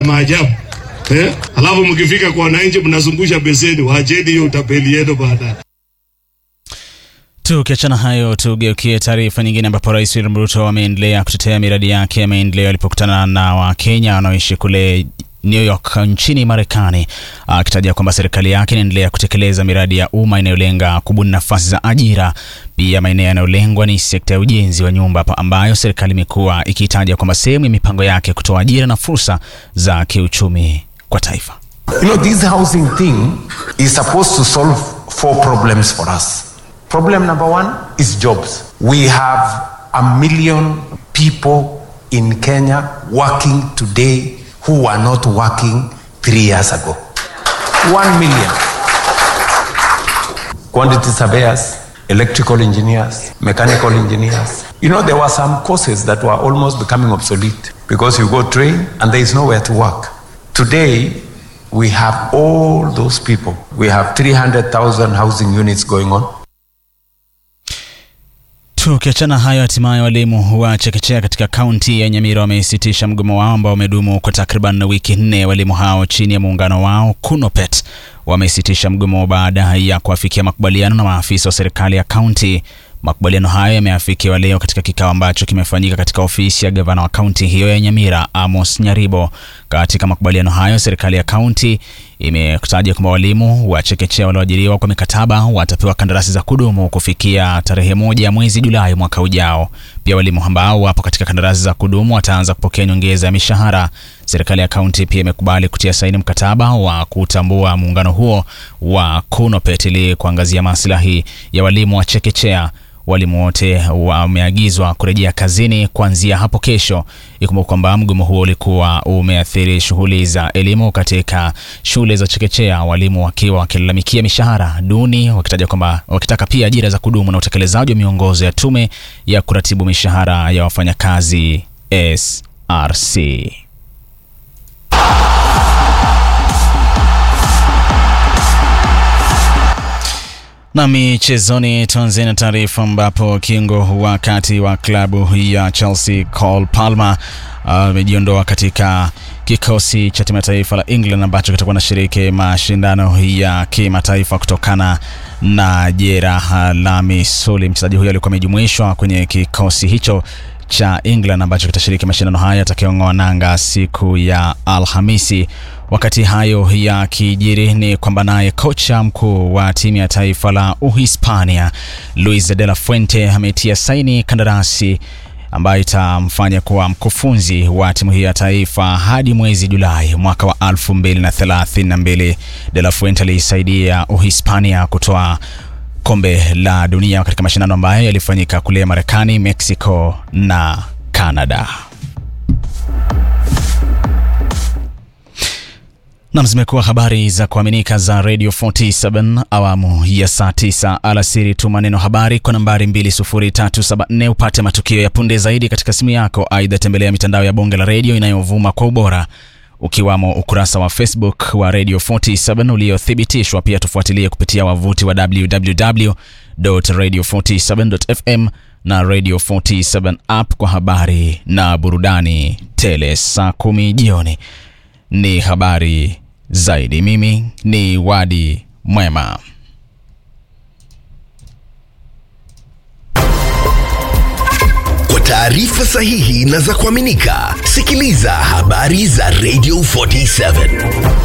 maajabu eh? Alafu mkifika kwa wananchi mnazungusha beseni, wacheni hiyo utapeli yenu baadaye. Tukiachana hayo, tugeukie taarifa nyingine ambapo Rais William Ruto ameendelea kutetea miradi yake ya maendeleo alipokutana na Wakenya wanaoishi kule New York nchini Marekani, akitaja kwamba serikali yake inaendelea kutekeleza miradi ya umma inayolenga kubuni nafasi za ajira. Pia maeneo yanayolengwa ni sekta ya ujenzi wa nyumba ambayo serikali imekuwa ikitaja kwamba sehemu ya mipango yake kutoa ajira na fursa za kiuchumi kwa taifa. You know, this housing thing is supposed to solve four problems for us. Problem number one is jobs. We have a million people in Kenya working today who were not working three years ago. One million. Quantity surveyors, electrical engineers, mechanical engineers. You know, there were some courses that were almost becoming obsolete because you go train and there is nowhere to work. Today, we have all those people. We have 300,000 housing units going on. Tukiachana hayo, hatimaye walimu wa chekechea katika kaunti ya Nyamira wamesitisha mgomo wao ambao umedumu kwa takriban wiki nne. Walimu hao chini ya muungano wao KUNOPET wamesitisha mgomo baada ya kuafikia makubaliano na maafisa wa serikali ya kaunti. Makubaliano hayo yameafikiwa leo katika kikao ambacho kimefanyika katika ofisi ya gavana wa kaunti hiyo ya Nyamira, Amos Nyaribo. Katika makubaliano hayo, serikali ya kaunti imetaja kwamba walimu wa chekechea walioajiriwa kwa mikataba watapewa kandarasi za kudumu kufikia tarehe moja ya mwezi Julai mwaka ujao. Pia walimu ambao wapo katika kandarasi za kudumu wataanza kupokea nyongeza ya mishahara. Serikali ya kaunti pia imekubali kutia saini mkataba wa kutambua muungano huo wa KUNOPET ili kuangazia maslahi ya walimu wa chekechea. Walimu wote wameagizwa kurejea kazini kuanzia hapo kesho. Ikumbuka kwamba mgomo huo ulikuwa umeathiri shughuli za elimu katika shule za chekechea, walimu wakiwa wakilalamikia mishahara duni, wakitaja kwamba wakitaka pia ajira za kudumu na utekelezaji wa miongozo ya tume ya kuratibu mishahara ya wafanyakazi SRC. Na michezoni, tuanze na taarifa ambapo kiungo wa kati wa klabu ya Chelsea Cole Palmer amejiondoa uh, katika kikosi cha timu ya taifa la England ambacho kitakuwa na shiriki mashindano ya kimataifa kutokana na jeraha la misuli. Mchezaji huyo alikuwa amejumuishwa kwenye kikosi hicho cha England ambacho kitashiriki mashindano haya yatakayong'oa nanga siku ya Alhamisi. Wakati hayo ya kijiri ni kwamba naye kocha mkuu wa timu ya taifa la Uhispania Luis de la Fuente ametia saini kandarasi ambayo itamfanya kuwa mkufunzi wa timu hiyo ya taifa hadi mwezi Julai mwaka wa 2032. De la Fuente aliisaidia Uhispania kutoa kombe la dunia katika mashindano ambayo yalifanyika kule Marekani, Mexico na Canada. Nam, zimekuwa habari za kuaminika za Radio 47 awamu ya saa 9 alasiri. Tuma neno habari kwa nambari 20374 upate matukio ya punde zaidi katika simu yako. Aidha, tembelea mitandao ya bonge la redio inayovuma kwa ubora ukiwamo ukurasa wa Facebook wa Radio 47 uliothibitishwa. Pia tufuatilie kupitia wavuti wa www.radio47.fm na Radio 47 app kwa habari na burudani tele. Saa kumi jioni ni habari zaidi. Mimi ni Wadi Mwema. Kwa taarifa sahihi na za kuaminika, sikiliza habari za Radio 47.